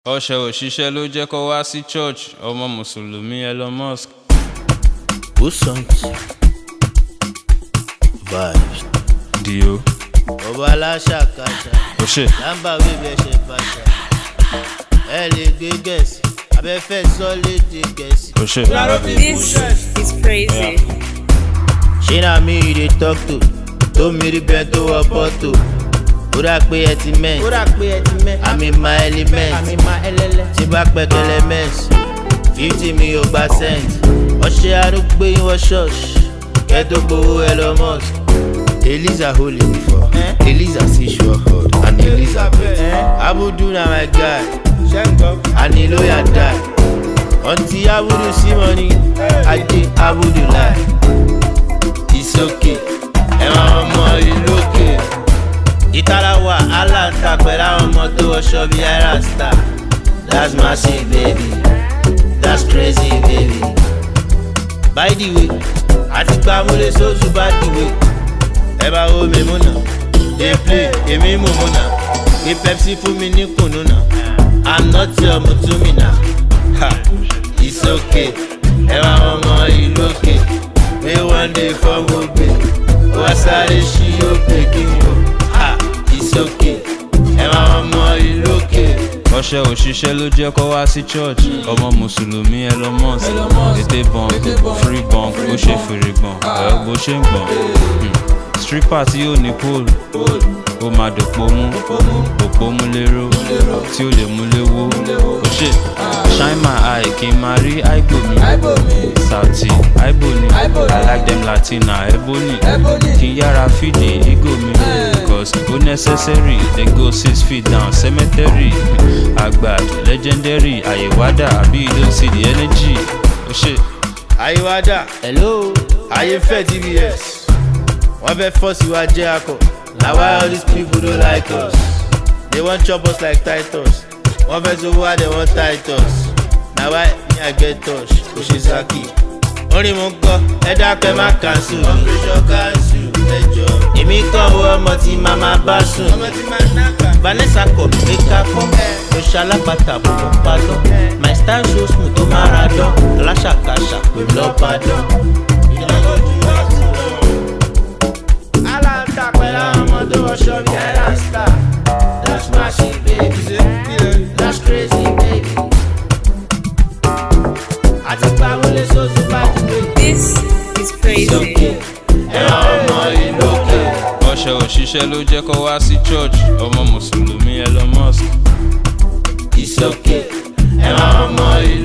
ọṣẹ òṣìṣẹ́ ló jẹ́ kó wá sí church ọmọ mùsùlùmí elon musk. Who songs? Vibes. dio Ọba aláṣàkáṣà. ó ṣe Lámbà wíwí ẹsẹ̀ bàṣà. Ẹ lè gbé gẹ̀ẹ́sì. Abẹ́fẹ́ sọ léde gẹ̀ẹ́sì. ó ṣe. This is crazy. Ṣé na mi you dey talk to? Tó mi rí bẹ́ẹ̀ tó wọ pọ́tò. Ó dà pé ẹ ti mẹ́. ó rà pé ẹ ti mẹ́ Àmì ma element. àmì máa ẹlẹ́lẹ́. Tí bá pẹ́kẹ́lẹ́ mẹ́sì. Fifty mi ò gba cent. Ọṣẹ arúgbó yín wọ ṣọ́ọ̀ṣì. Kẹ́ tó gbowó Elon Musk. Eliza holy before. Eh? Eliza see sure hard. And Eliza bet. Eh? Abudu na my guy. ṣé ń gbọ́. and he lawyer die. Until Abudu see money, Ajé Abudu lie. It's okay, ẹ máa ọmọ ìlú òkè. Ìtara wà aláǹta pẹ̀lú àwọn ọmọ tó wọṣọ bí Aira star. That's massive baby, that's crazy baby. By the way, àti gba múlẹ̀ sóòtú bá the way. Ẹ bá wo mi múnà, dey play, èmi mú múnà. Gbé Pepsi fún mi ní kùnú náà. I'm not your mutumina. Ha, it's okay. Ẹ wá ọmọ ìlú òkè. Pé one day fọ́ mo gbé. Wá sáré ṣí òkè kí n wò. Ha, it's okay. Ẹ wá ọmọ ìlú òkè. ọṣẹ òṣìṣẹ́ ló jẹ́ kó wá sí church ọmọ mùsùlùmí elon musk ètè bọ̀n free bọ̀n bó ṣe fèrè gbọ̀n ẹ̀ bó ṣe ń gbọ̀n Hmm. stripper tí yóò ní pole ó máa dòpò mú òpó mú lérò tí ó lè mú léwó ó ṣe shine my eye kí n máa rí aibo mi sauti aibo ni i like them latina ebony kí n yára fìdí ego mi cause ó necessary they go six feet down cemetery àgbàd legendary àyèwádà àbí you don't see the energy ó ṣe. Àyíwádà, hello. ayé fẹ́ TBS. Wọ́n fẹ́ fọ́ọ̀sì wa jẹ́ akọ. Na why all these people don't like us? They wan chop us like Titus. Wọ́n fẹ́ sọ wá they wan Titus. Na why me I get touch? Kò ṣe Saki. Orin mo ń kọ́, ẹ dákẹ́ má kànṣu. Operation kànṣu ẹjọ́. Èmi kàn wọ ọmọ tí màmá bá sùn. Ọmọ tí màá nàkà. Vanessa kọ̀ pé ká kọ́. Mo ṣe alápàtà bò mọ́ pálọ̀. My style so smooth tó máa ra dán. Aláṣàkáṣà pè lọ́bàdàn. Ìjọba ojú wa ti lọ aláǹtà pẹ̀lú àwọn ọmọ tó wọṣọ bí ẹ̀rá star. That's massive baby, that's crazy baby. Àti pàwọn lè sọ́sù bá ti gbé. This is crazy. Ẹ̀rọ ọmọ ìlú òkè. ọṣẹ òṣìṣẹ́ ló jẹ́ kó wá sí church ọmọ mùsùlùmí elon musk. It's okay. Ẹ̀rọ ọmọ ìlú